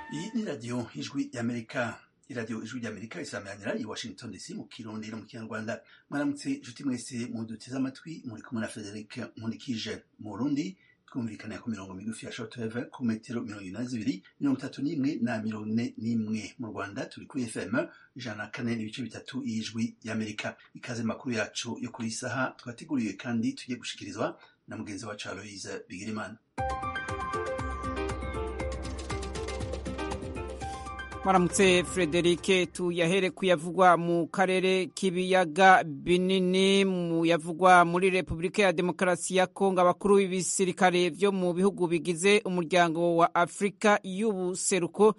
iyi ni radiyo ijwi y'amerika iradiyo ijwi ry'amerika isameranira i washington dc mu kirundi no mu kinyarwanda mwaramutse inshuti mwese muduteze amatwi muri kumwe na frederic nkunikije mu burundi twumvikanira ku mirongo migufi ya shortwave ku metero mirongo ine na zibiri mirongo itatu n'imwe na mirongo ine n'imwe mu rwanda turi kuri fm ijana na kane n'ibice bitatu y'ijwi y'amerika ikaze makuru yacu yo kuri saha twateguriwe kandi tugiye gushikirizwa na mugenzi wacu aloise bigirimana Maramutse Frederic tuyahere kuyavugwa mu karere k'ibiyaga binini mu yavugwa muri Republika ya Demokarasi ya Kongo abakuru b'ibisirikare vyo mu bihugu bigize umuryango wa Afrika y'ubuseruko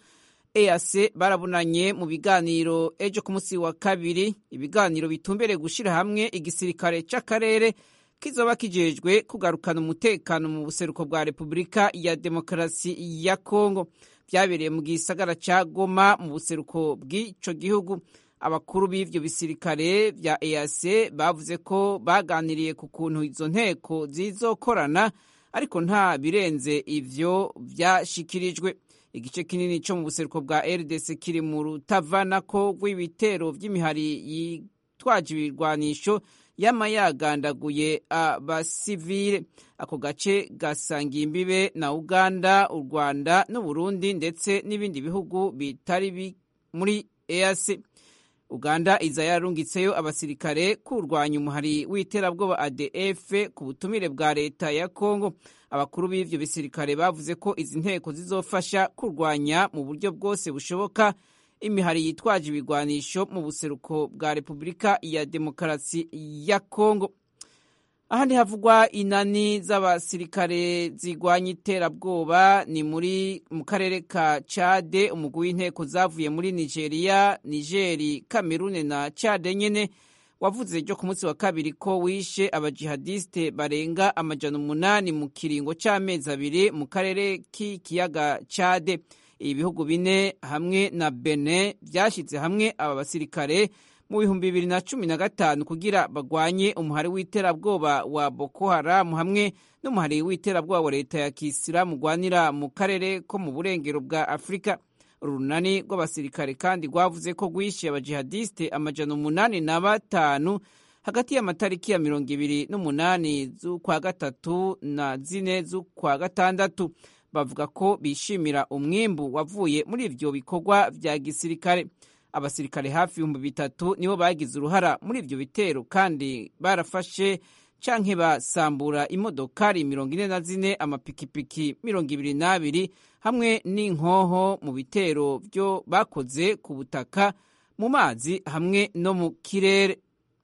EAC barabunanye mu biganiro ejo ku munsi wa kabiri ibiganiro bitumbereye gushira hamwe igisirikare c'akarere kizoba kijejwe kugarukana umutekano mu buseruko bwa Republika ya Demokarasi ya Kongo byabereye mu gisagara ca Goma mu buseruko bw'ico gihugu abakuru b'ivyo bisirikare vya EAC bavuze ko baganiriye ku kuntu izo nteko zizokorana ariko nta birenze ivyo vyashikirijwe igice kinini co mu buseruko bwa RDC kiri mu rutavanako rw'ibitero vy'imihari yitwaje ibirwanisho yama yagandaguye abasivile ako gace gasangiye imbibe na Uganda u Rwanda n'Uburundi ndetse n'ibindi bihugu bitari muri EAC Uganda iza yarungitseyo abasirikare kurwanya umuhari w'iterabwoba ADF ku butumire bwa leta ya Kongo abakuru b'ivyo bisirikare bavuze ko izi nteko zizofasha kurwanya mu buryo bwose bushoboka imihari yitwaje ibigwanisho mu buseruko bwa Republika ya Demokarasi ya Kongo ahandi havugwa inani z'abasirikare zigwanya iterabwoba ni muri mu karere ka Chade umugwi w'inteko zavuye muri Nigeria, Nigeri, Cameroon na Chade nyene wavuze ryo ku munsi wa kabiri ko wishe abajihadiste barenga amajana umunani mu kiringo c'amezi abiri mu karere k'ikiyaga Chade ibihugu bine hamwe na Benin byashyize hamwe aba basirikare mu bihumbi bibiri na cumi na gatanu kugira bagwanye umuhari w'iterabwoba wa Boko Haram hamwe n'umuhari w'iterabwoba wa leta ya Kisilamu rwanira mu karere ko mu burengero bwa Afurika urunani rw'abasirikare kandi rwavuze ko rwishe abajihadiste amajana umunani na batanu hagati y'amatariki ya mirongo ibiri n'umunani z'ukwa gatatu na zine z'ukwa gatandatu bavuga ko bishimira umwimbu wavuye muri ivyo bikorwa vya gisirikare abasirikare hafi ibihumbi bitatu nibo bagize uruhara muri ivyo bitero kandi barafashe canke basambura imodokari mirongo ine na zine amapikipiki mirongo ibiri n'abiri hamwe n'inkoho mu bitero vyo bakoze ku butaka mu mazi hamwe no mu kirere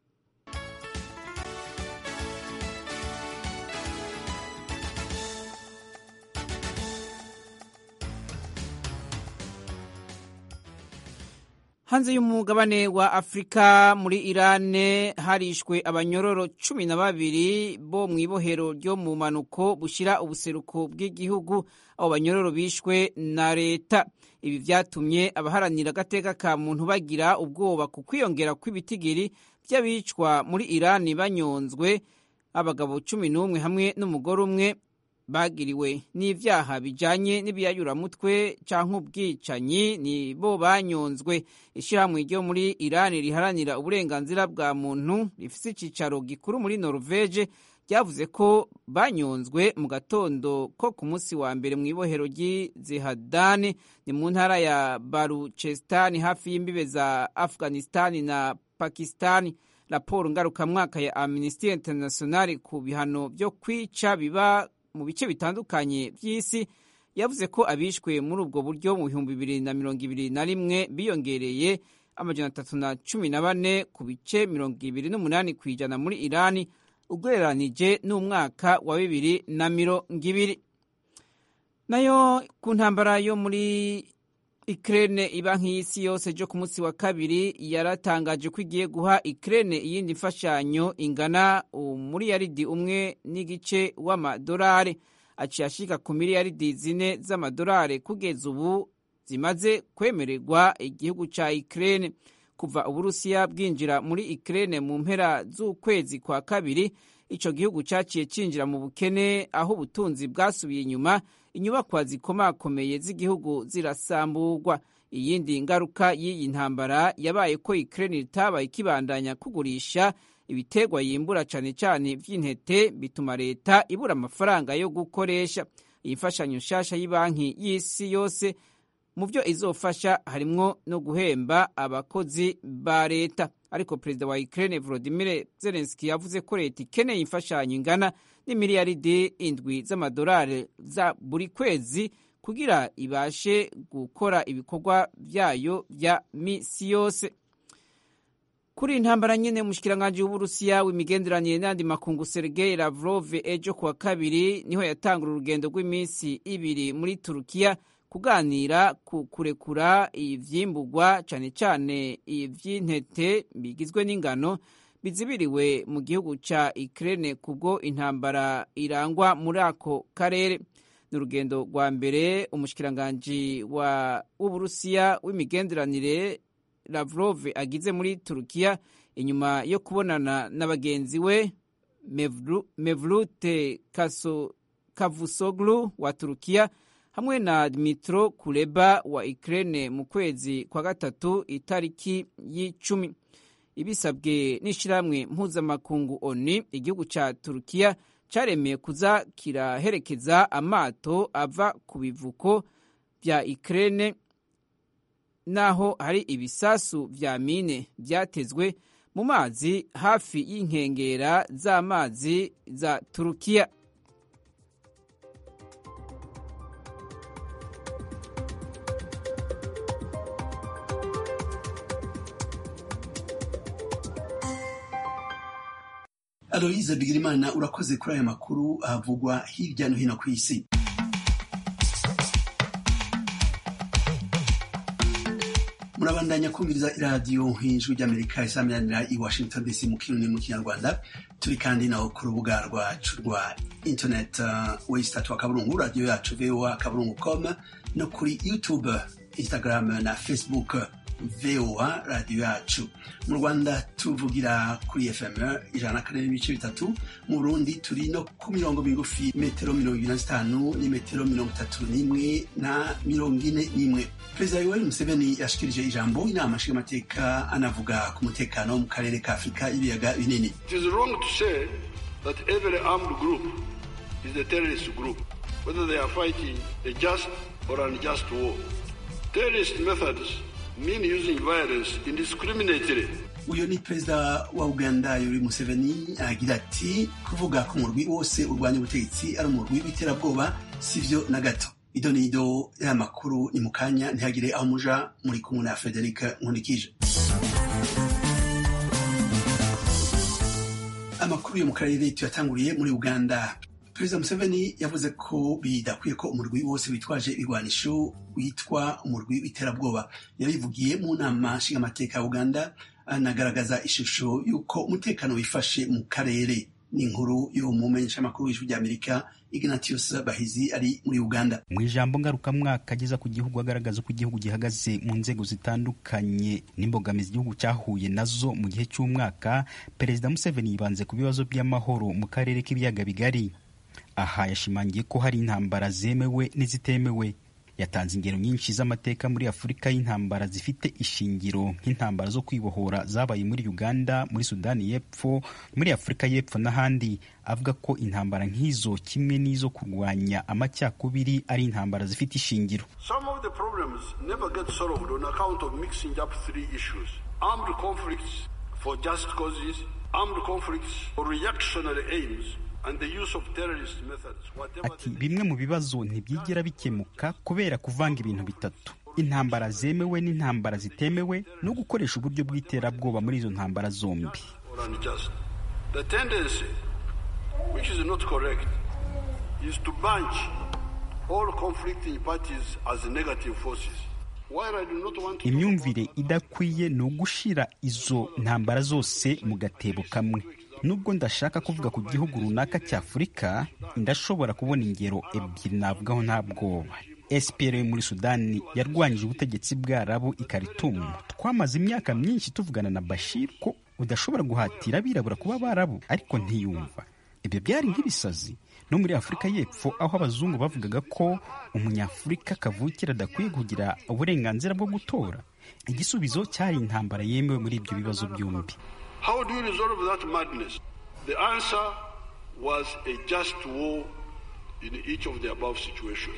hanze y'umugabane wa afurika muri irane harishwe abanyororo cumi na babiri bo mu ibohero ryo mu manuko bushyira ubuseruko bw'igihugu abo banyororo bishwe na leta ibi byatumye abaharanira agateka ka muntu bagira ubwoba ku kwiyongera kw'ibitigiri by'abicwa muri irani banyonzwe abagabo cumi n'umwe hamwe n'umugore umwe bagiriwe n'ivyaha bijanye n'ibiyayuramutwe canke ubwicanyi ni bo banyonzwe ishirahamwe ryo muri Irani riharanira uburenganzira bwa muntu rifise icicaro gikuru muri Norvege ryavuze ko banyonzwe mu gatondo ko ku munsi wa mbere mu ibohero ry'Izehadani ni mu ntara ya Baluchestan hafi y'imbibe za Afghanistan na Pakistan raporo ngarukamwaka ya Amnesty International ku bihano vyo kwica biba mu bice bitandukanye by'isi yavuze ko abishwe muri ubwo buryo mu bihumbi bibiri na mirongo ibiri na rimwe biyongereye amajana atatu na cumi na bane ku bice mirongo ibiri n'umunani ku ijana muri irani ugereranije n'umwaka wa bibiri na mirongo ibiri nayo ku ntambara yo muri Ukraine iba nk'isi yose jo ku munsi wa kabiri yaratangaje ko igiye guha Ukraine iyindi mfashanyo ingana umuriyaridi umwe n'igice w'amadolari aciye ashika ku miliyaridi zine z'amadolari kugeza ubu zimaze kwemererwa igihugu ca Ukraine kuva Uburusiya bwinjira muri Ukraine mu mpera z'ukwezi kwa kabiri ico gihugu caciye cinjira mu bukene aho ubutunzi bwasubiye inyuma inyubakwa zikomakomeye z'igihugu zirasamburwa iyindi ngaruka y'iyi ntambara yabaye ko Ukraine itabaye ikibandanya kugurisha ibiterwa yimbura cane cane vy'intete bituma leta ibura amafaranga yo gukoresha iyi mfashanyo nshasha y'ibanki y'isi yose mu byo izofasha harimwo no guhemba abakozi ba leta ariko perezida wa Ukraine Volodymyr Zelensky yavuze ko leta ikeneye imfashanyo ingana n'imiliyaridi indwi z'amadolari za buri kwezi kugira ibashe gukora ibikorwa vyayo vya misi yose kuri intambara nyene umushikiranganji w'uburusiya w'imigenderanire n'andi makungu sergei lavrov ejo kuwa kabiri niho yatangura urugendo rw'iminsi ibiri muri turukiya kuganira ku kurekura ivyimburwa cane cane ivy'intete bigizwe n'ingano bizibiriwe mu gihugu ca Ukraine kubwo intambara irangwa muri ako karere ni urugendo rwa mbere umushikiranganji w'uburusiya w'imigenderanire Lavrov agize muri Turukiya inyuma yo kubonana na bagenzi we Mevlut Cavusoglu wa Turukiya hamwe na Dmitro Kuleba wa Ukraine mu kwezi kwa gatatu itariki y'icumi ibisabwe n'ishirahamwe mpuzamakungu ONU igihugu ca Turukiya caremeye kuza kiraherekeza amato ava ku bivuko vya Ukraine naho hari ibisasu vya mine vyatezwe mu mazi hafi y'inkengera z'amazi za Turukiya Aloyize Bigirimana urakoze kuri aya makuru havugwa hirya no hino ku isi murabandanya kumviriza iradiyo ijwi ry'amerika isamiranira i washington dc mu kirundi mu kinyarwanda turi kandi naho ku rubuga rwacu rwa internet uh, wesitatu akaburungu radiyo yacu voa akaburungu com no kuri youtube instagram na facebook voa radiyo yacu mu rwanda tuvugira kuri fm ijana na kane n'ibice bitatu mu burundi turi no ku mirongo migufi metero mirongo ine na zitanu n'imetero mirongo itatu n'imwe na mirongo ine n'imwe perezida yoweri museveni yashikirije ijambo inama nshingamateka anavuga ku mutekano wo mu karere ka afurika y'ibiyaga binini It is wrong to say that every armed group is a terrorist group, whether they are fighting a just or unjust war. Terrorist methods mean using violence indiscriminately. uyu ni perezida wa uganda yoweri museveni agira ati kuvuga ko umurwi wose urwanya ubutegetsi ari umurwi w'iterabwoba sivyo na gato ido ni ido y'amakuru ni mu kanya ntihagire aho muja muri kumwe na frederic nkunikije amakuru yo mu karere tuyatanguriye muri uganda perezida museveni yavuze ko bidakwiye ko umurwi wose witwaje ibigwanisho witwa umurwi w'iterabwoba yabivugiye mu nama nshingamateka ya uganda anagaragaza ishusho y'uko umutekano wifashe mu karere n'inkuru yo mu menyeshamakuru w'ijwi ry'amerika ignatius bahizi ari muri uganda mu ijambo ngarukamwaka ageza ku gihugu agaragaza uko igihugu gihagaze mu nzego zitandukanye n'imbogamizi igihugu cyahuye nazo mu gihe cy'umwaka perezida museveni yibanze ku bibazo by'amahoro mu karere k'ibiyaga bigari aha yashimangiye ko hari intambara zemewe n'izitemewe yatanze ingero nyinshi z'amateka muri afurika y'intambara zifite ishingiro nk'intambara zo kwibohora zabaye muri uganda muri sudani y'epfo muri afurika y'epfo n'ahandi avuga ko intambara nk'izo kimwe n'izo kurwanya amacyakubiri ari intambara zifite ishingiro Some of the problems never get solved on account of mixing up three issues armed conflicts for just causes, armed conflicts for reactionary aims, and the use of terrorist methods. Whatever ati the bimwe mu bibazo ntibyigera bikemuka kubera kuvanga ibintu bitatu intambara zemewe n'intambara zitemewe no gukoresha uburyo bw'iterabwoba muri izo ntambara zombi or unjust. The tendency, which is not correct, is to bunch all conflicting parties as negative forces. While I do not want to talk imyumvire about- idakwiye ni ugushira izo ntambara zose mu gatebo kamwe nubwo ndashaka kuvuga ku gihugu runaka cya afurika ndashobora kubona ingero ebyiri navugaho nta bwoba SPLA yo muri sudani yarwanyije ubutegetsi bw'arabu i Khartoum twamaze imyaka myinshi tuvugana na bashir ko udashobora guhatira abirabura kuba abarabu ariko ntiyumva ibyo byari nk'ibisazi no muri afurika y'epfo aho abazungu bavugaga ko umunyafurika kavukira adakwiye kugira uburenganzira bwo gutora igisubizo cyari intambara yemewe muri ibyo bibazo byombi How do you resolve that madness? The answer was a just war in each of the above situations.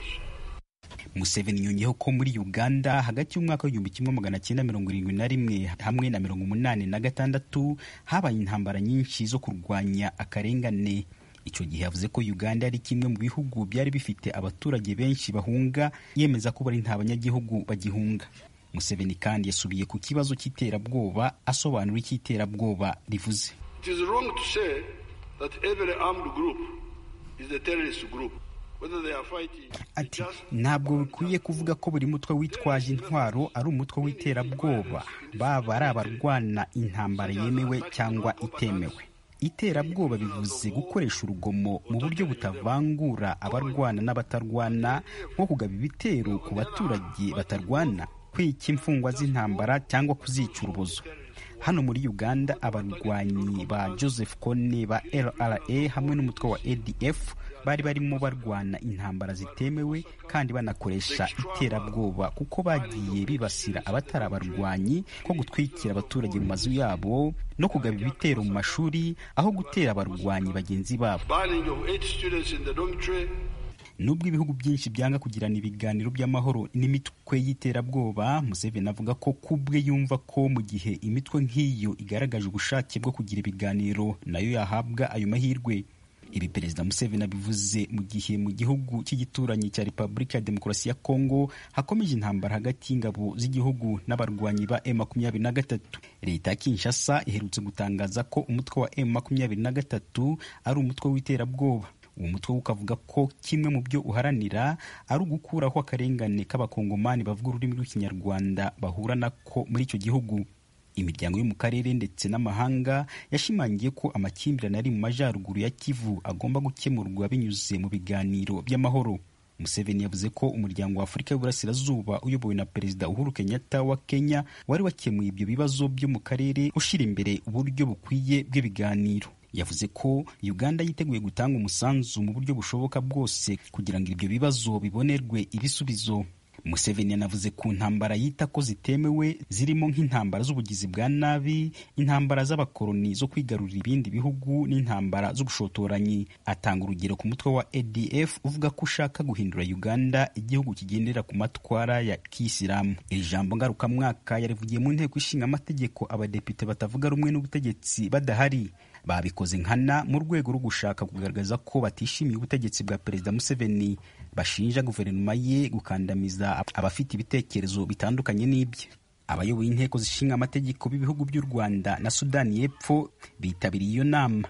museveni yongeyeho ko muri uganda hagati y'umwaka w'igihumbi kimwe magana cyenda mirongo irindwi na rimwe hamwe na mirongo umunani na gatandatu habaye intambara nyinshi zo kurwanya akarengane icyo gihe yavuze ko uganda ari kimwe mu bihugu byari bifite abaturage benshi bahunga yemeza ko bari nta banyagihugu bagihunga museveni kandi yasubiye ku kibazo cy'iterabwoba asobanura icyo iterabwoba rivuze It is wrong to say that every armed group is a terrorist group, whether they are fighting a ati just ntabwo bikwiye kuvuga ko buri mutwe witwaje intwaro ari umutwe w'iterabwoba baba ari abarwana intambara yemewe cyangwa itemewe iterabwoba bivuze gukoresha urugomo mu buryo butavangura abarwana n'abatarwana nko kugaba ibitero ku baturage batarwana kwica imfungwa z'intambara cyangwa kuzica urubozo hano muri uganda abarwanyi ba joseph kone ba lra hamwe n'umutwe wa adf bari barimo barwana intambara zitemewe kandi banakoresha iterabwoba kuko bagiye bibasira abatari abarwanyi nko gutwikira abaturage mu mazu yabo no kugaba ibitero mu mashuri aho gutera abarwanyi bagenzi babo burning of eight students in the dormitory, nubwo ibihugu byinshi byanga kugirana ibiganiro by'amahoro n'imitwe y'iterabwoba museveni avuga ko kubwe yumva ko mu gihe imitwe nk'iyo igaragaje ubushake bwo kugira ibiganiro nayo yahabwa ayo mahirwe ibi perezida museveni abivuze mu gihe mu gihugu cy'igituranyi cya repubulika ya demokarasi ya kongo hakomeje intambara hagati y'ingabo z'igihugu n'abarwanyi ba m makumyabiri na gatatu leta ya kinshasa iherutse gutangaza ko umutwe wa m makumyabiri na gatatu ari umutwe w'iterabwoba uwo mutwe we ukavuga ko kimwe mu byo uharanira ari ugukuraho akarengane k'abakongomani bavuga ururimi rw'ikinyarwanda bahura nako muri icyo gihugu imiryango yo mu karere ndetse n'amahanga yashimangiye ko amakimbirane ari mu majyaruguru ya kivu agomba gukemurwa binyuze mu biganiro by'amahoro museveni yavuze ko umuryango wa afurika y'uburasirazuba uyobowe na perezida uhuru kenyatta wa kenya wari wakemuye ibyo bibazo byo mu karere ushyira imbere uburyo bukwiye bw'ibiganiro yavuze ko uganda yiteguye gutanga umusanzu mu buryo bushoboka bwose kugira ngo ibyo bibazo bibonerwe ibisubizo museveni yanavuze ku ntambara yita ko zitemewe zirimo nk'intambara z'ubugizi bwa nabi intambara z'abakoloni zo kwigarurira ibindi bihugu n'intambara z'ubushotoranyi atanga urugero ku mutwe wa adf uvuga ko ushaka guhindura uganda igihugu kigendera ku matwara ya kisilamu iri jambo ngarukamwaka yarivugiye mu nteko ishinga amategeko abadepite batavuga rumwe n'ubutegetsi badahari babikoze nkana mu rwego rwo gushaka kugaragaza ko batishimiye ubutegetsi bwa perezida museveni bashinja guverinoma ye gukandamiza abafite ibitekerezo bitandukanye n'ibye abayoboye inteko zishinga amategeko b'ibihugu by'u rwanda na sudani y'epfo bitabiriye iyo nama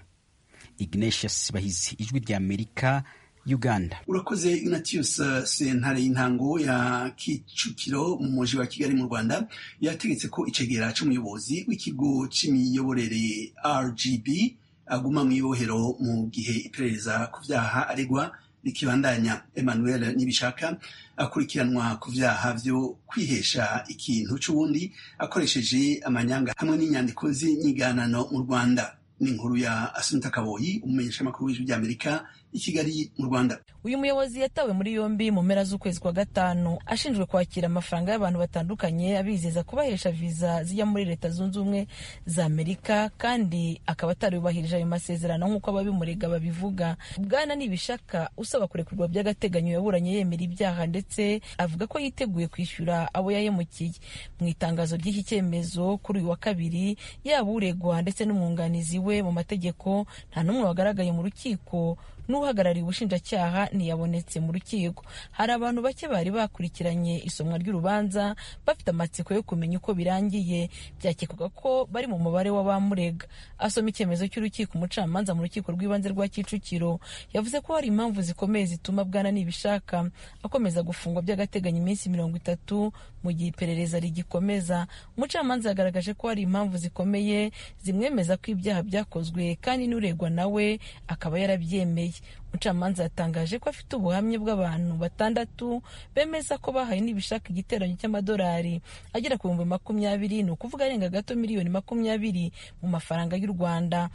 ignatius bahizi ijwi rya amerika uganda urakoze ignatius sentare y'intango ya kicukiro mu muji wa kigali mu rwanda yategetse ko icegera c'umuyobozi w'ikigo c'imiyoborere rgb aguma mu ibohero mu gihe iperereza ku vyaha aregwa rikibandanya emmanuel nibishaka akurikiranwa ku vyaha vyo kwihesha ikintu c'uwundi akoresheje amanyanga hamwe n'inyandiko z'inyiganano mu rwanda ni inkuru ya asunta kaboyi umumenyeshamakuru w'ijwi ry'amerika i kigali mu rwanda uyu muyobozi yatawe muri yombi mu mpera z'ukwezi kwa gatanu ashinjwe kwakira amafaranga y'abantu batandukanye abizeza kubahesha viza zijya muri leta zunze ubumwe za amerika kandi akaba atarubahirije ayo masezerano nk'uko ababimurega babivuga bwana nibishaka usaba kurekurwa by'agateganyo yaburanye yemera ibyaha ndetse avuga ko yiteguye kwishyura abo yahemukiye mu itangazo ry'iki cyemezo kuri uyu wa kabiri yaba uregwa ndetse n'umwunganizi we mu mategeko nta n'umwe wagaragaye mu rukiko n'uhagarariye ubushinjacyaha ntiyabonetse mu rukiko hari abantu bake bari bakurikiranye isomwa ry'urubanza bafite amatsiko yo kumenya uko birangiye byakekwaga ko bari mu mubare w'abamurega asoma icyemezo cy'urukiko umucamanza mu rukiko rw'ibanze rwa kicukiro yavuze ko hari impamvu zikomeye zituma bwana nibishaka akomeza gufungwa by'agateganyo iminsi mirongo itatu mu gihe iperereza rigikomeza umucamanza yagaragaje ko hari impamvu zikomeye zimwemeza ko ibyaha byakozwe kandi n'uregwa nawe akaba yarabyemeye umucamanza yatangaje ko afite ubuhamya bw'abantu batandatu bemeza ko bahaye n'ibishaka igiteranyo cy'amadolari agera ku bihumbi makumyabiri ni ukuvuga arenga gato miliyoni makumyabiri mu mafaranga y'u rwanda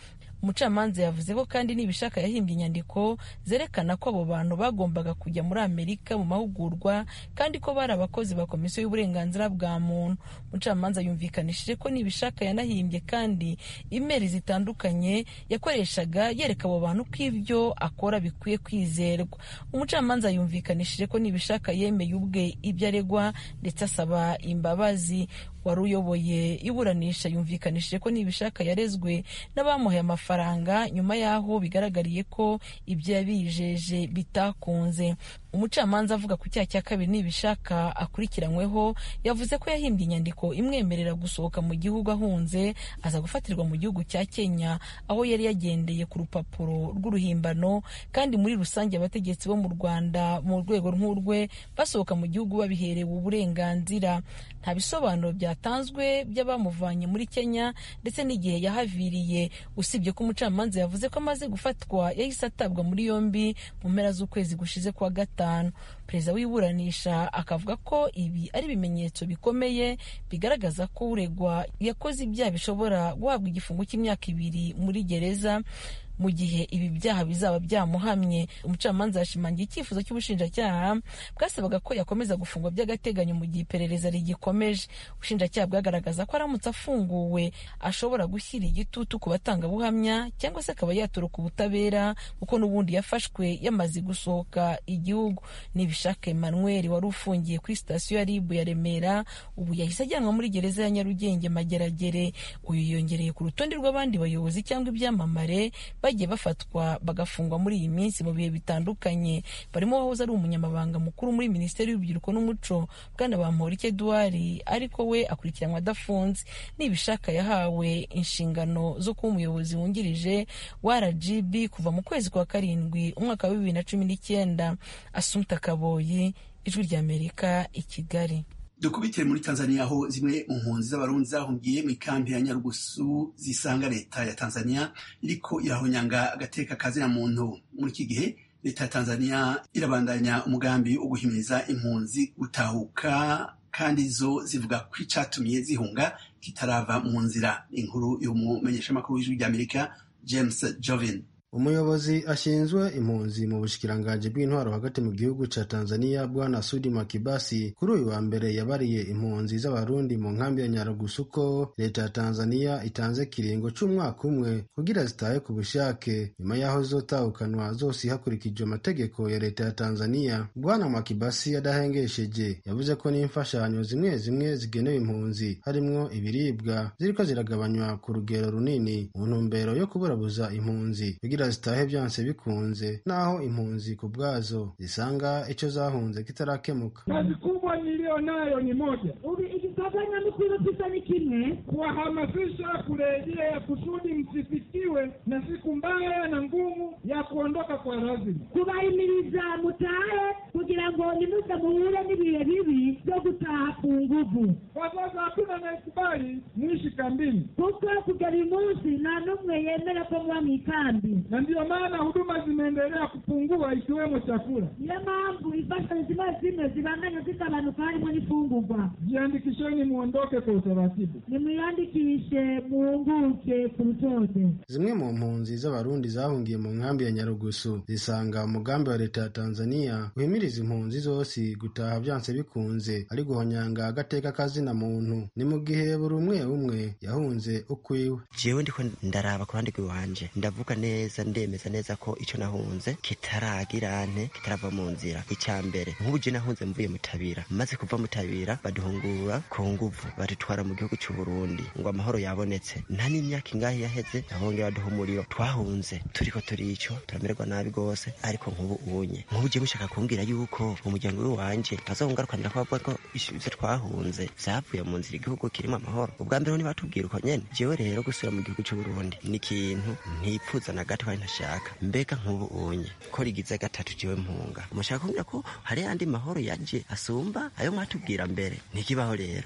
umucamanza yavuze ko kandi nibishaka yahimbye inyandiko zerekana ko abo bantu bagombaga kujya muri amerika mu mahugurwa kandi ko bari abakozi ba komisiyo y'uburenganzira bwa muntu umucamanza yumvikanishije ko nibishaka yanahimbye kandi imeri zitandukanye yakoreshaga yereka abo bantu ko ibyo akora bikwiye kwizerwa umucamanza yumvikanishije ko nibishaka yemeye ubwe ibyo aregwa ndetse asaba imbabazi wari uyoboye iburanisha yumvikanishije ko nibishaka yarezwe n'abamuhaye amafaranga nyuma y'aho bigaragariye ko ibyo yabijeje bitakunze umucamanza avuga ku cyaha cya kabiri nibishaka akurikiranyweho yavuze ko yahimbye inyandiko imwemerera gusohoka mu gihugu ahunze aza gufatirwa mu gihugu cya kenya aho yari yagendeye ku rupapuro rw'uruhimbano kandi muri rusange abategetsi bo mu rwanda mu rwego nk'urwe basohoka mu gihugu babiherewe uburenganzira nta bisobanuro byatanzwe by'abamuvanye muri kenya ndetse n'igihe yahaviriye usibye ko umucamanza yavuze ko amaze gufatwa yahise atabwa muri yombi mu mpera z'ukwezi gushize kwa gatanu perezida w'iburanisha akavuga ko ibi ari ibimenyetso bikomeye bigaragaza ko uregwa yakoze ibyaha bishobora guhabwa igifungo cy'imyaka ibiri muri gereza mu gihe ibi byaha bizaba byamuhamye umucamanza yashimangiye icyifuzo cy'ubushinjacyaha bwasabaga ko yakomeza gufungwa by'agateganyo mu gihe iperereza rigikomeje ubushinjacyaha bwagaragaza ko aramutse afunguwe ashobora gushyira igitutu ku batangabuhamya cyangwa se akaba yatoroka ubutabera kuko n'ubundi yafashwe yamaze gusohoka igihugu nibishaka emmanuel wari ufungiye kuri sitasiyo ya ribu ya remera ubu yahise ajyanwa muri gereza ya nyarugenge mageragere uyu yongereye ku rutonde rw'abandi bayobozi cyangwa ibyamamare bagiye bafatwa bagafungwa muri iyi minsi mu bihe bitandukanye barimo wahoze ari umunyamabanga mukuru muri minisiteri y'urubyiruko n'umuco bwana bamporike eduard ariko we akurikiranwa adafunze nibishaka yahawe inshingano zo kuba umuyobozi wungirije wa rgb kuva mu kwezi kwa karindwi umwaka wa bibiri na cumi n'icyenda asumta kaboyi ijwi ry'amerika i kigali dukubitire muri tanzania aho zimwe mu mpunzi z'abarundi zahungiye mu ikambi ya nyarugusu zisanga leta ya tanzania iriko irahonyanga agateka kazina muntu muri iki gihe leta ya tanzania irabandanya umugambi wo guhimiriza impunzi gutahuka kandi zo zivuga ko icatumye zihunga kitarava mu nzira inkuru y'umumenyeshamakuru w'ijwi ry'amerika james jovin umuyobozi ashinzwe impunzi mu bushikiranganji bw'intwaro hagati mu gihugu ca tanzania bwana sudi makibasi kuri uyu wa mbere yabariye impunzi z'abarundi mu nkambi ya nyarugusu ko leta ya tanzania itanze kiringo c'umwaka umwe kugira zitahe ku bushake nyuma y'aho zizotahukanwa zose hakurikijwe amategeko ya leta ya tanzania bwana makibasi adahengesheje yavuze ko n'imfashanyo zimwe zimwe zigenewe impunzi harimwo ibiribwa ziriko ziragabanywa ku rugero runini mu ntumbero yo kuburabuza impunzi kugira zitahe byanse bikunze naho impunzi ku bwazo zisanga icyo zahunze kitarakemuka kazi kubwa niliyo nayo ni moja ikifanya mikuru tisa ni kimwe kuwahamasisha kurejea kusudi msifikiwe na siku mbaya na ngumu ya kuondoka kwa lazima kubahimiriza mutahe kugira ngo nimuze muhure n'ibihe bibi byo gutaha ku nguvu kwa sasa hakuna anayekubali mwishi kambini kuko kugera uyu munsi nta n'umwe yemera ko muba mu ikambi na ndiyo maana huduma zimeendelea kupungua ikiwemo chakula niyo mpamvu imfashanyo zimwe zimwe zibandanya zitabanuka harimo n'ifungurwa jiandikisheni muondoke kwa utaratibu nimwiyandikishe muhunguke ku rutonde zimwe mu mpunzi z'abarundi zahungiye mu nkambi ya nyarugusu zisanga umugambi wa leta ya tanzania uhimiriza impunzi zose gutaha byanse bikunze ari guhonyanga agateka kazina muntu ni mu gihe buri umwe umwe yahunze ukwiwe jewe ndiko ndaraba ku ruhande rw'iwanje ndavuga neza ndemeza neza ko ico nahunze kitaragira nte kitarava mu nzira icya mbere nk'ubu je nahunze mvuye mutabira maze kuva mutabira baduhungura ku nguvu badutwara mu gihugu cy'u Burundi ngo amahoro yabonetse nta n'imyaka ingahe yaheze nabongera baduha umuriro twahunze turiko turico turamererwa nabi gose ariko nk'ubu unye nk'ubu je mushaka kumbwira yuko umuryango w'iwanje bazongarukanira ko bavuga ko ivyo twahunze vyavuye mu nzira igihugu kirimo amahoro ubwa mbere ntibatubwira uko nyene jewe rero gusubira mu gihugu cy'u Burundi ni ikintu ntipfuza na gato kandi ntashaka mbega nk'ubu unye ko rigize gatatu jewe mpunga mushaka kumbwira ko hari yandi mahoro yaje asumba ayo mwatubwira mbere ntikibaho rero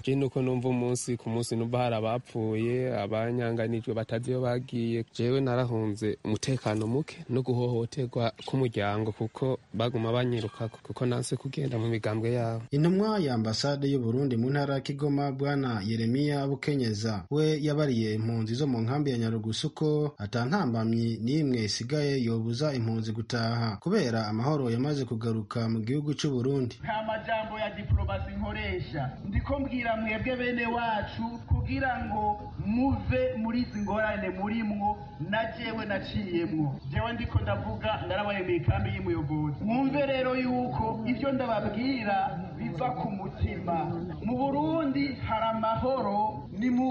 je nuko numva umunsi ku munsi numva hari abapfuye abanyanganijwe batazi iyo bagiye jewe narahunze umutekano muke no guhohoterwa k'umuryango kuko baguma banyirukako kuko nanse kugenda mu migambwe yabo intumwa ya ambasade y'u Burundi mu ntara ya Kigoma bwana Yeremiya Bukenyeza we yabariye impunzi zo mu nkambi ya Nyarugusu ko atantambamyi n'imwe isigaye yobuza impunzi gutaha kubera amahoro yamaze kugaruka mu gihugu cy'u Burundi nta majambo ya diplomasi nkoresha ndiko mbwira mwebwe bene wacu kugira ngo muve muri izi ngorane murimwo na jewe naciyemwo jewe ndiko ndavuga ndarabaye mu ikambi y'umuyobozi mwumve rero yuko ibyo ndababwira biva ku mutima mu burundi hari amahoro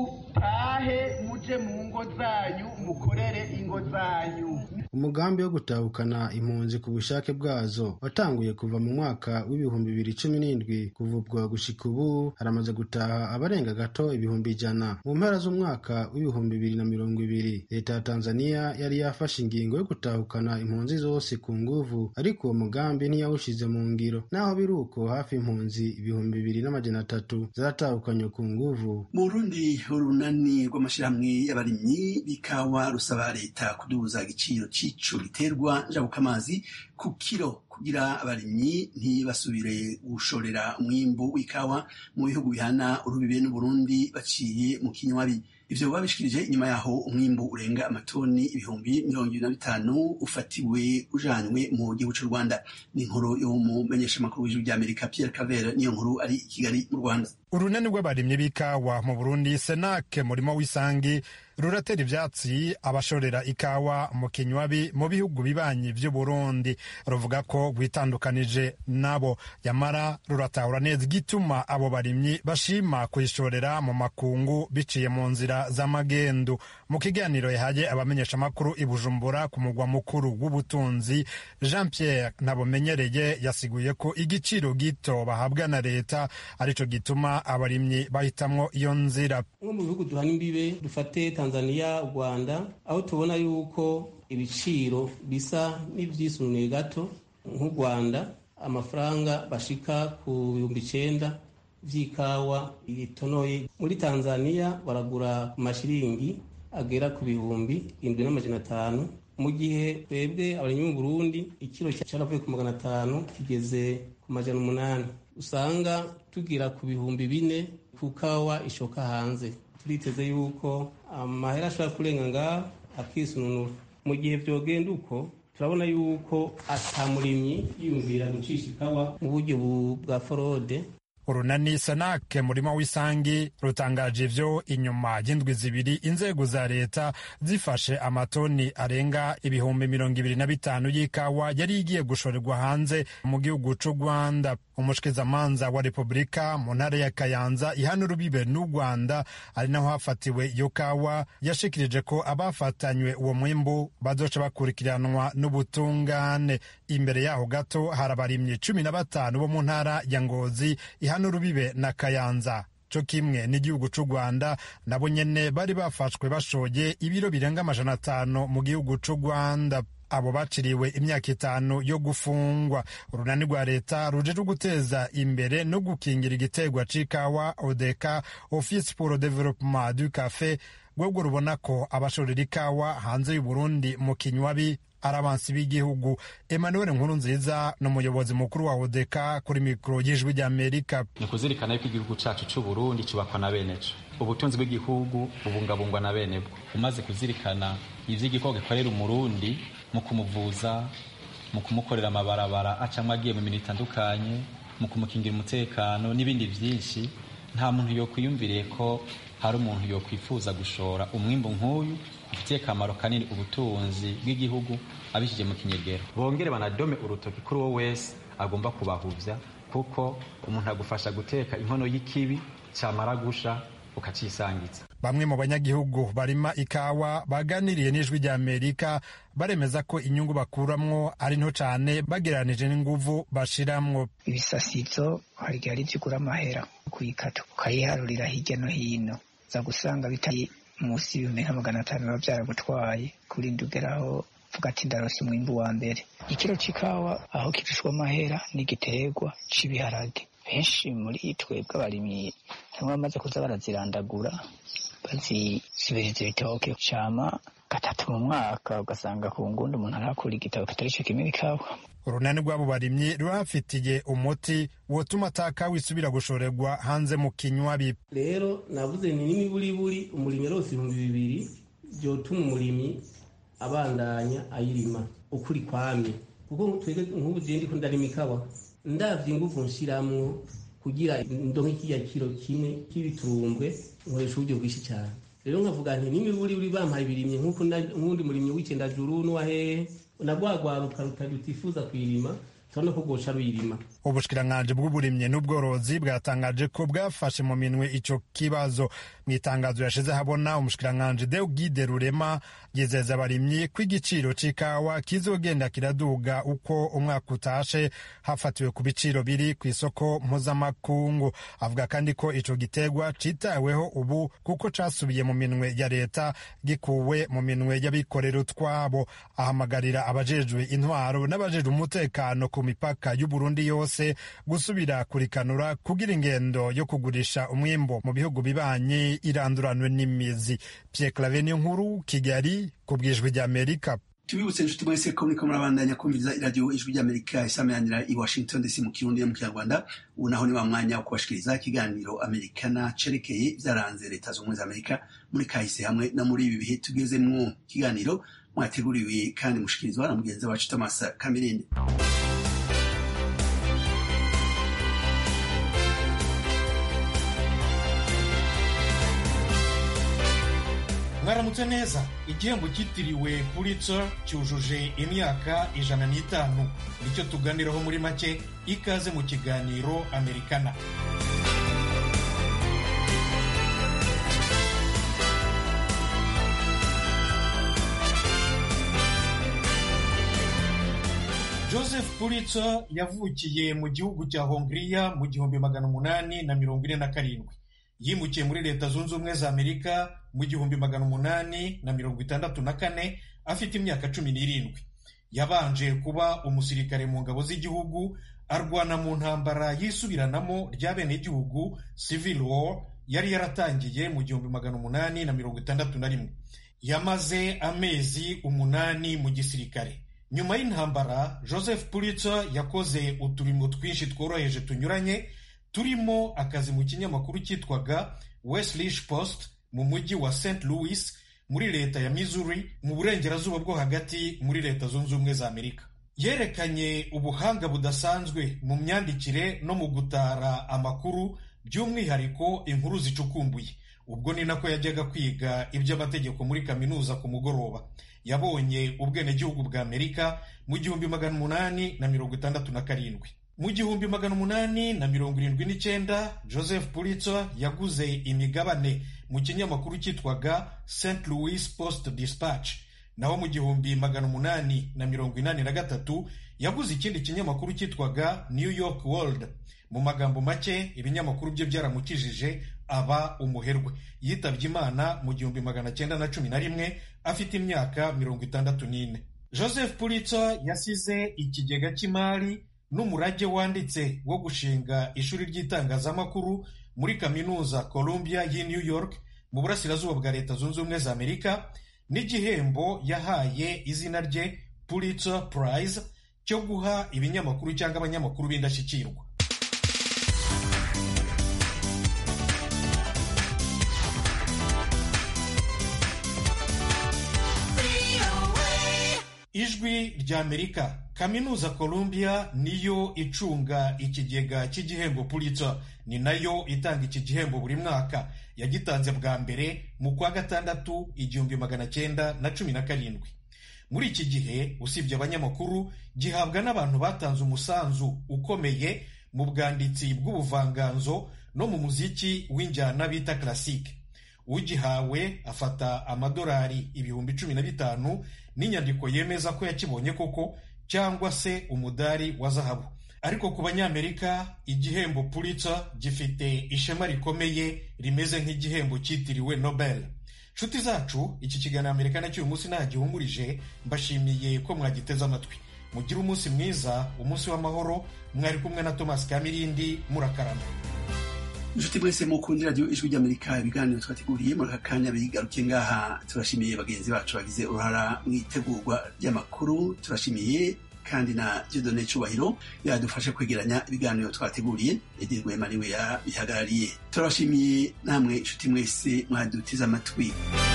nimutahe muje mu ngo zanyu mukorere ingo zanyu umugambi wo gutahukana impunzi ku bushake bwazo watanguye kuva mu mwaka w'ibihumbi bibiri cumi n'indwi kuvubwa gushika ubu haramaze gutaha abarenga gato ibihumbi ijana mu mpera z'umwaka w'ibihumbi bibiri na mirongo ibiri leta ya tanzania yari yafashe ingingo yo gutahukana impunzi zose ku nguvu ariko uwo mugambi ntiyawushize mu ngiro naho biri uko hafi impunzi ibihumbi bibiri n'amajana atatu zaratahukanywe ku nguvu mu burundi urunani rw'amashyirahamwe y'abarimyi b'ikawa rusaba leta kuduza igiciro c'ico giterwa njabukamazi ku kiro kugira abarimyi ntibasubire gushorera umwimbu w'ikawa mu bihugu bihana urubibe n'uburundi baciye mu kinywabi ivyo babishikirije inyuma yaho umwimbu urenga amatoni ibihumbi mirongo ibiri na bitanu ufatiwe ujanywe mu gihugu c'u rwanda ni inkuru yo mu menyeshamakuru w'ijuru ry'amerika pierre cavera niyo nkuru ari i kigali mu rwanda urunani rw'abarimyi b'ikawa mu burundi senake murimo w'isangi ruratera ivyatsi abashorera ikawa mu kinywabi mu bihugu bibanyi vy'uburundi ruvuga ko rwitandukanije nabo yamara ruratahura neza igituma abo barimyi bashima kuyishorera mu makungu biciye mu nzira z'amagendu mu kiganiro yahaye abamenyeshamakuru i bujumbura ku mugwa mukuru w'ubutunzi jean pierre ntabumenyereye yasiguye ko igiciro gito bahabwa na leta arico gituma abarimyi bahitamwo iyo nzira nko mu bihugu duhana imbibe dufate tanzania rwanda aho tubona yuko ibiciro bisa n'ivyisunuye gato nk'u rwanda amafaranga bashika ku bihumbi icenda vy'ikawa itonoye muri tanzania baragura ku mashiringi agera ku bihumbi indwi n'amajana atanu mu gihe twebwe abarimyi mu burundi ikiro caravuye ku magana atanu kigeze ku majana umunani usanga tugira ku bihumbi bine ku kawa ishoka hanze turiteze yuko amahera ashobora kurenga ngaho akisununura mu gihe vyogenda uko turabona yuko ata murimyi yiyumvira gucisha ikawa mu buryo bwa forode urunani sanake murimo w'isangi rutangaje ivyo inyuma y'indwi zibiri inzego za leta zifashe amatoni arenga ibihumbi mirongo ibiri na bitanu y'ikawa yari igiye gushorerwa hanze mu gihugu c'u rwanda umushikizamanza wa repubulika mu ntara ya kayanza ihana urubibe n'u rwanda ari naho hafatiwe iyo kawa yashikirije ko abafatanywe uwo mwimbu bazoca bakurikiranwa n'ubutungane imbere yaho gato hari abarimyi cumi na batanu bo mu ntara ya ngozi ihana urubibe na kayanza co kimwe n'igihugu c'u rwanda nabo nyene bari bafashwe bashoye ibiro birenga amajana atanu mu gihugu c'u rwanda abo baciriwe imyaka itanu yo gufungwa urunani rwa leta rujejwe guteza imbere no gukingira igiterwa c'ikawa odeka office pour le développement du café rwebwo rubona ko abashorera ikawa hanze y'uburundi mu kinywabi ari abansi b'igihugu emmanuel nkuru nziza ni umuyobozi mukuru wa odeka kuri mikoro y'ijwi ry'amerika ni kuzirikana yuko igihugu cacu c'uburundi cubakwa na beneco ubutunzi bw'igihugu bubungabungwa na benebwo umaze kuzirikana ivy'igikorwa gikorera umurundi mu kumuvuza mu kumukorera amabarabara acamwe agiye mu mirimo itandukanye mu kumukingira umutekano n'ibindi vyinshi nta muntu yokwiyumviriye ko hari umuntu yokwifuza gushora umwimbu nk'uyu ufitiye akamaro kanini ubutunzi bw'igihugu abishije mu kinyegero bongere banadome urutoki kuri uwo wese agomba kubahuvya kuko umuntu agufasha guteka inkono y'ikibi camara gusha ukacisangiza bamwe mu banyagihugu barima ikawa baganiriye n'ijwi rya amerika baremeza ko inyungu bakuramwo ari nto cane bagereranije n'inguvu bashiramwo ibisasizo hari igihe ari vyo ugura amahera kuyikata ukayiharurira hirya no hino za gusanga bitari munsi y'ibihumbi nka magana atanu biba vyaragutwaye kurinda ugeraho vuga ati ndarose umwimbu wa mbere ikiro c'ikawa aho kirishwa amahera n'igiterwa c'ibiharage benshi muri twebwe abarimyi harimo bamaze kuza barazirandagura bazisubiriza ibitoke cama gatatu mu mwaka ugasanga ku ngundi umuntu arakura igitabo kitari cyo kimwe ikawa urunani rw'abo barimyi rurafitiye umuti wotuma atakawa isubira gushorerwa hanze mu kinywabi rero navuze ni n'imiburiburi umurimyi rose ibihumbi bibiri byotuma umurimyi abandanya ayirima ukuri kwamye kuko twebwe nk'ubu je ndiko ndarima ikawa ndavye inguvu nshiramwo kugira ndonke kiriya kiro kimwe k'ibiturumbwe nkoresha uburyo bwinshi cyane rero nkavuga nti n'imiburiburi bampaye ibirimye nk'uko nk'undi murimyi w'icendajuru n'uwahehe nagwagwaruka rutifuza kuyirima turabona ko bwoca ruyirima ubushikiranganji bw'uburimyi n'ubworozi bwatangaje ko bwafashe mu minwe ico kibazo mu itangazo yashize habona umushikiranganji Deugide Rurema yizeza abarimyi ko igiciro c'ikawa kizogenda kiraduga uko umwaka utashe hafatiwe ku biciro biri ku isoko mpuzamakungu avuga kandi ko ico gitegwa citaweho ubu kuko casubiye mu minwe ya leta gikuwe mu minwe y'abikorera utwabo ahamagarira abajejwe intwaro n'abajejwe umutekano ku mipaka y'uburundi yose gusubira kurikanura kugira ingendo yo kugurisha umwimbo mu bihugu bibanye iranduranwe n'imizi Pierre Claver nkuru Kigali ku bwijwi ry'Amerika tubibutse inshuti mwese ko muriko murabandanya kumviriza iradiyo ijwi ry'amerika isameranira i washington dc mu kirundi no mu kinyarwanda ubu naho ni wa mwanya wo kubashikiriza ikiganiro amerikana cerekeye vyaranze leta z'ubumwe za amerika muri kahise hamwe no muri ibi bihe tugezemwo ikiganiro mwateguriwe kandi mushikirizwa na mugenzi wacu thomas kamirindi mwaramutse neza igihembo cyitiriwe pulitzer cyujuje imyaka ijana n'itanu nicyo tuganiraho muri make ikaze mu kiganiro amerikana joseph pulitzer yavukiye mu gihugu cya hongiriya mu gihumbi magana umunani na mirongo ine na karindwi yimukiye muri leta zunze ubumwe za amerika mu gihumbi magana umunani na mirongo itandatu na kane afite imyaka cumi n'irindwi yabanje kuba umusirikare mu ngabo z'igihugu arwana mu ntambara yisubiranamo rya bene igihugu civil war yari yaratangiye mu gihumbi magana umunani na mirongo itandatu na rimwe yamaze amezi umunani mu gisirikare nyuma y'intambara joseph pulitzer yakoze uturimo twinshi tworoheje tunyuranye turimo akazi mu kinyamakuru cyitwaga Westlish Post mu mujyi wa St Louis muri leta ya Missouri mu burengerazuba bwo hagati muri leta zunze ubumwe za Amerika yerekanye ubuhanga budasanzwe mu myandikire no mu gutara amakuru by'umwihariko inkuru zicukumbuye ubwo ni nako yajyaga kwiga iby'amategeko muri kaminuza ku mugoroba yabonye ubwenegihugu bwa Amerika mu gihumbi magana umunani na mirongo itandatu na karindwi mu gihumbi magana umunani na mirongo irindwi n'icyenda joseph pulitzer yaguze imigabane mu kinyamakuru cyitwaga st louis post dispatch naho mu gihumbi magana umunani na mirongo inani na gatatu yaguze ikindi kinyamakuru cyitwaga new york world mu magambo make ibinyamakuru bye byaramukijije aba umuherwe yitabye imana mu gihumbi magana cyenda na cumi na rimwe afite imyaka mirongo itandatu n'ine joseph pulitzer yasize ikigega cy'imari n'umurage wanditse wo gushinga ishuri ry'itangazamakuru muri kaminuza Columbia y'i New York mu burasirazuba bwa leta zunze ubumwe za Amerika n'igihembo yahaye izina rye Pulitzer Prize cyo guha ibinyamakuru cyangwa abanyamakuru b'indashyikirwa ijwi rya amerika kaminuza columbia niyo icunga ikigega cy'igihembo pulitzer ni nayo itanga iki gihembo buri mwaka yagitanze bwa mbere mu kwa gatandatu igihumbi magana cyenda na cumi na karindwi muri iki gihe usibye abanyamakuru gihabwa n'abantu batanze umusanzu ukomeye mu bwanditsi bw'ubuvanganzo no mu muziki w'injyana bita classique ugihawe afata amadolari ibihumbi cumi na bitanu n'inyandiko yemeza ko yakibonye koko cyangwa se umudari wa zahabu ariko ku banyamerika igihembo pulitzer gifite ishema rikomeye rimeze nk'igihembo cyitiriwe nobel nshuti zacu iki kiganiro amerika cy'uyu munsi nta gihumurije mbashimiye ko mwagiteze amatwi mugire umunsi mwiza umunsi w'amahoro mwari kumwe na thomas kamirindi murakarama inshuti mwese mukundira radiyo ijwi ry'amerika ibiganiro twateguriye muri aka kanya bigarukiye ngaha turashimiye bagenzi bacu bagize uruhara mu itegurwa ry'amakuru turashimiye kandi na Dieudonné Cyubahiro yadufashe kwegeranya ibiganiro twateguriye Edi Rwema niwe yabihagarariye turabashimiye namwe inshuti mwese mwadutize amatwi